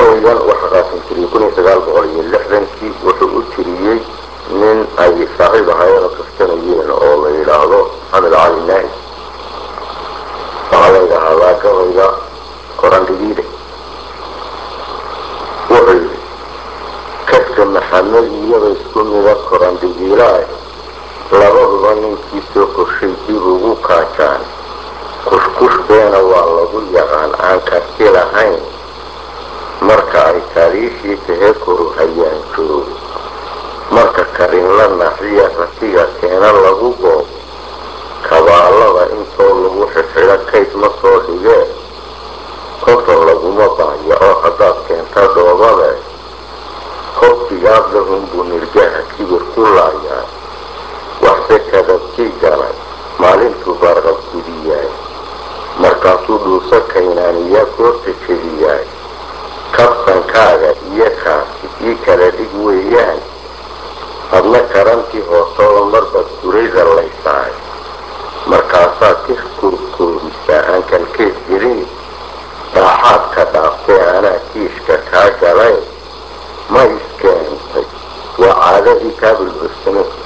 gabaygan waxa qaasin tiriyey kun iyo sagaal boqol iyo lixdankii wuxuu u tiriyey nin ay saaxiib ahaayeen oo kaftanayeen oo la yidhaahdo maxamed cali naahi waxaa la yidhaahdaa gabayga qorandhigiide wuxuu yidhi kadka maxamed iyaba isku mida korandhigiilaah labaduba ninkii soo korshay dib ugu kaajaan kushkush beena waa lagu yaqaan aan karti lahayn marka ay taariikhii tahee koru hayaan joogo marka karinla naxiya ratiga keena lagu goob kabaalada intoo lagu xidxidho kayd ma soo dhigee konton laguma baayo oo haddaad keenta dhoobade kobtigaad lahunbuu nirgaha kibir ku laayaa waxse kadabkii galay maalintuu barqab gudiyaay markaasuu dhuuso kaynaaniyaa goorta jebiyaay kabsankaaga iyo kaasi ii kala dhig weeyaan adna karantii hoosaba marbaad gurayda laysaay markaasaad ka koorkoorisaa aan kalkeed gelin dhaaxaad ka dhaaftay anaa kiishka kaa galay ma iskeentay waa caadadii kaa bulbursano